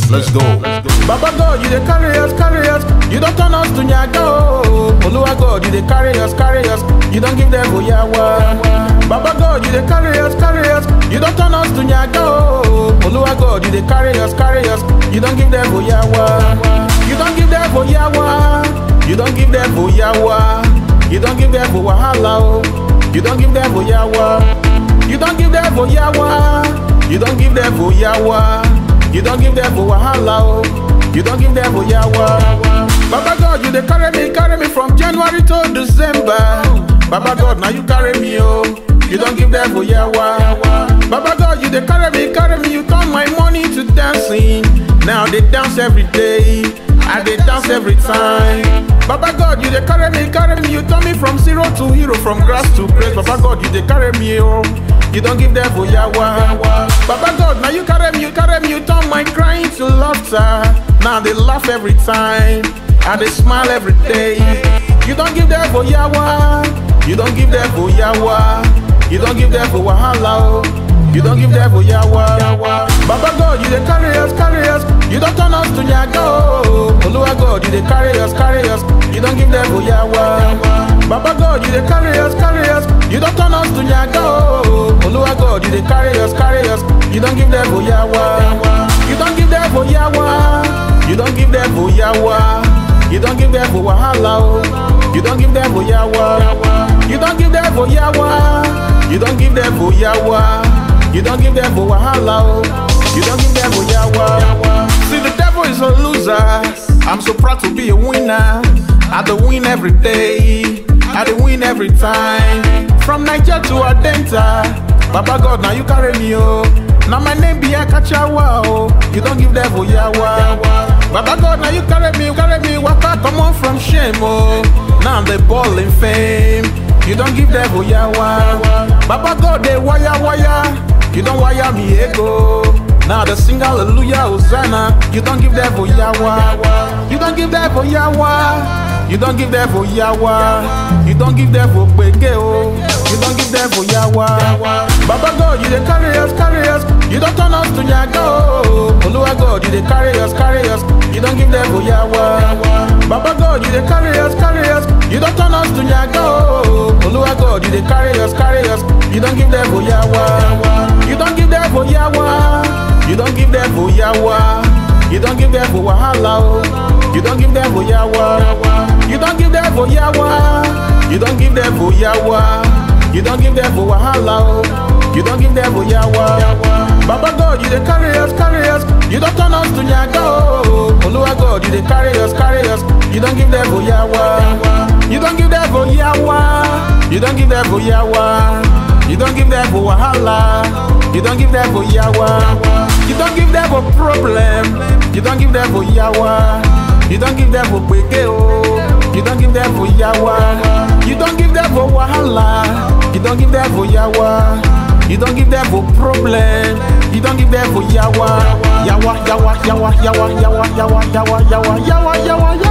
Let's go. Baba God, you dey carry us, carry us. You don't turn us to nyaga oh. Oluwa God, you dey carry us, carry us. You don't give them oyawa. Baba God, you dey carry us, carry us. You don't turn us to nyaga oh. Oluwa God, you dey carry us, carry us. You don't give them oyawa. You don't give them oyawa. You don't give them oyawa. You don't give them wahala oh. You don't give them oyawa. You don't give them oyawa. You don't give them oyawa. You don't give them wahala oh. You don't give them oyawa. Baba God, you dey carry me, carry me from January to December. Baba God, now you carry me oh. You don't give them oyawa. Baba God, you dey carry me, carry me. You turn my money to dancing. Now they dance every day. I dey dance every time. Baba God, you dey carry me, carry me. You turn me from zero to hero, from grass to grace. Baba God, you dey carry me, oh. You don't give them oyawa. Baba God, now you carry me, you carry me. You turn my crying to laughter. Now they laugh every time. And they smile every day. You don't give them oyawa. You don't give them oyawa. You don't give them wahala, oh. You don't give them oyawa. Baba God, you dey carry us, carry us. You don't turn us to nyaga, oh. Oluwa God, you dey carry us, carry us. You don't give them oyawa. Baba God, you dey carry us, carry us. You don't turn us to nyaga, oh. Oluwa God, you dey carry us, carry us. You don't give them oyawa. You don't give them oyawa. You don't give them oyawa. You don't give them wahala, oh. You don't give them oyawa. You don't give them oyawa. You don't give them oyawa. You don't give them wahala, oh. You don't give them oyawa. See, the devil is a loser. I'm so proud to be a winner. I do win every day. I do win every time. From Niger to Adenta. Baba God, now you carry me, oh. Now my name be Akachawa, oh. You don't give them oyawa. Baba God, now you carry me, you carry me. Waka come on from shame, oh. Now they ball in fame. You don't give them oyawa. Baba God, they wire wire. You don't wire me ego. Now the sing hallelujah, Hosanna. You don't give them oyawa. You don't give them oyawa. You don't give them oyawa. You don't give them obege, oh. You don't give them oyawa. Baba God, you dey carry us, carry us. You don't turn us to nyaga, oh. Oluwa God, you dey carry us, carry us. You don't give them oyawa. Baba God, you dey carry us, carry us. You don't turn us to nyaga, oh. Oluwa God, you dey carry us, carry us. You don't give them oyawa. You don't give them oyawa. You don't give them oyawa. You don't give them wahala, oh. You don't give them oyawa. You don't give them oyawa. You don't give them oyawa. You don't give them wahala, oh. You don't give them oyawa. Baba God, you dey carry us, carry us. You don't turn us to nyaga, oh. Oluwa God, you dey carry us, carry us. You don't give them oyawa. You don't give them oyawa. You don't give them oyawa. You don't give them wahala. You don't give them oyawa. You don't give them a problem. You don't give them oyawa. You don't give them obege, oh. You don't give them oyawa. You don't give them wahala. You don't give them oyawa. You don't give them a problem. You don't give them oyawa. Yawa, yawa, yawa, yawa, yawa, yawa, yawa, yawa, yawa, yawa, yawa.